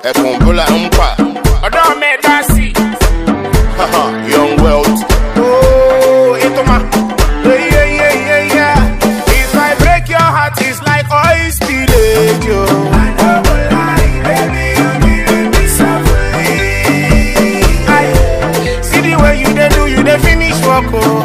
ẹ̀bùn bọ́lá ń pa. ọ̀dọ́ mi dá sí. Haha, Young wealth. Oh, into my. Yeah, yeah, yeah, yeah, yeah. If I break your heart, it's like oil spillage, yo. Aye. See the way you they do, you they finish work, oh.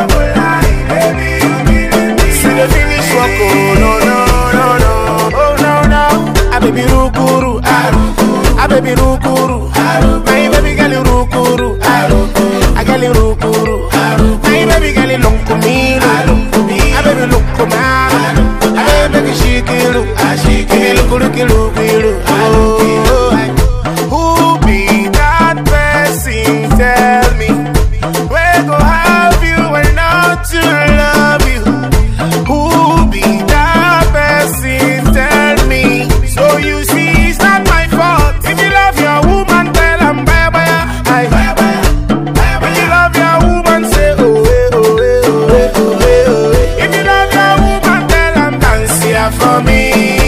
See the finish work, oh. No, no, no, no. Oh, no, no. Ah, baby, rukuru. Ah, baby, rukuru. My baby girl, rukuru. I girl, rukuru. My baby girl, lunkumiru. Ah, baby, lunkumaru. Ah, baby, shikiru. Baby, lukuru, kiru, Oh, aye. Who be that person? Tell me. Where go have you and not to love you? Who be that person? Tell me. So you see, it's not my fault. If you love your woman, tell them bye bye. Aye. If you love your woman, say oh eh, oh eh, oh eh, oh eh, oh eh. If you love your woman, tell them dance here for me.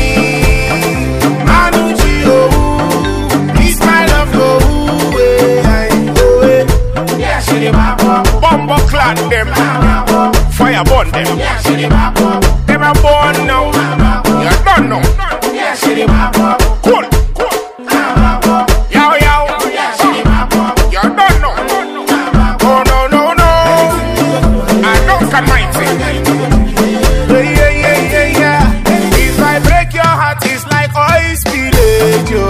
Manuchi oh, it's my love oh eh, aye, oh eh. Yeah, she the babo. Bombo clan them, fire burn them. Yeah, she the babo. Them a born now, you don't know. Yeah, she the babo. Cool, cool. Yo, yo, yeah, she the babo. You don't know. Oh no, no, no. I don't can mighty. Yeah, yeah, yeah, yeah, yeah. If I break your heart, it's like oil spillage, yo.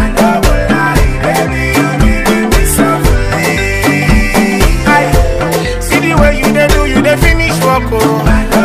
Aye. See the way you they do, you they finish work, oh.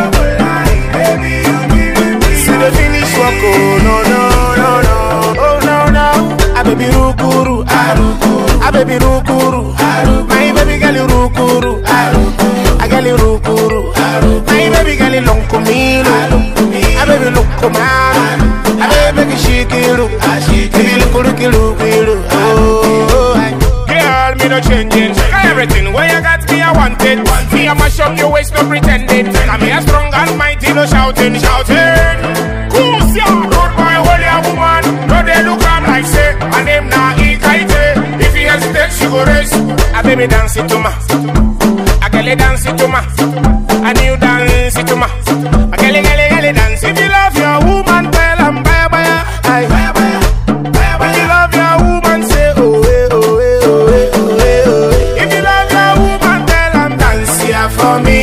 See the finish work, oh. No, no, no, no. Oh, no, no. Ah, baby, rukuru. Ah, baby, rukuru. My baby girl, rukuru. Ah, girl, rukuru. My baby girl, lunkumiru. Ah, baby, lunkumaru. Ah, baby, shikiru. Baby, lukuru, kiru, kiru. Oh, aye. Girl, me no changing. Everything where you got me, I want it. Me, I mash up your waist, no pretending. Come here, strong and mighty, no shouting, shouting. Cool, yeah. Road boy, holy a woman. No, they look am like say, and them na ikaite. If he hesitate, she go race. A baby dance it to ma. A girl dance it to ma. A new dance it to ma. A girl, girl, girl dance. If you love your woman, tell am bye bye. Aye. When you love your woman, say oh eh, oh eh, oh eh, oh eh, oh eh. If you love your woman, tell am dance here for me.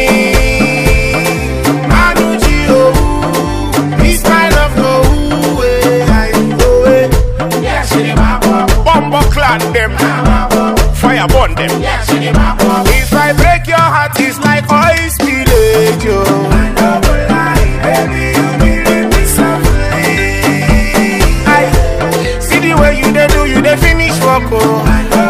Manuchi oh, it's my love oh eh, aye, oh eh. Yeah, she the babo. Bombo clan them, fire burn them. Yeah, she the babo. If I break your heart, it's like oil spillage yo. Aye. See the way you they do, you they finish work oh.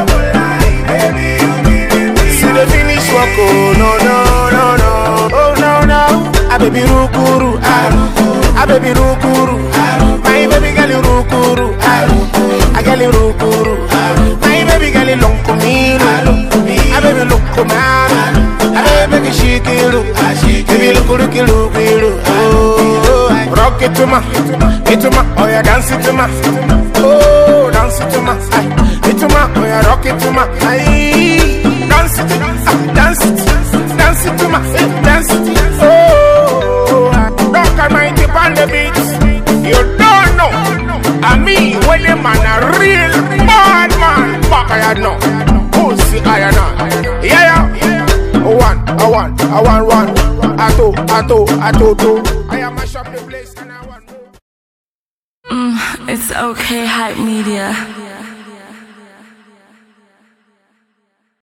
See the finish work oh. No no no no. Oh no no. Ah baby rukuru. Ah, ah baby rukuru. My baby girl rukuru. Ah, ah girl rukuru. My baby girl lunkumiru. Ah baby lunkumaru. Ah baby shikiru. Baby lukuru kiru kiru. Oh, aye. rock it to ma, it to ma. Oh yeah, dance it to ma. Oh, dance it to ma. Aye. It to ma. Oh yeah, rock it to ma. Aye. Dance it, ah, dance it, dance it to ma, dance it. Oh, rock and mighty on the beat. You don't know. I mean, when the man a real bad man, back I know. Pussy I know. Yeah, yeah. One, a one, a one, one. A two, a two, a two, two. I am a shop the place and I want more. It's okay, hype media.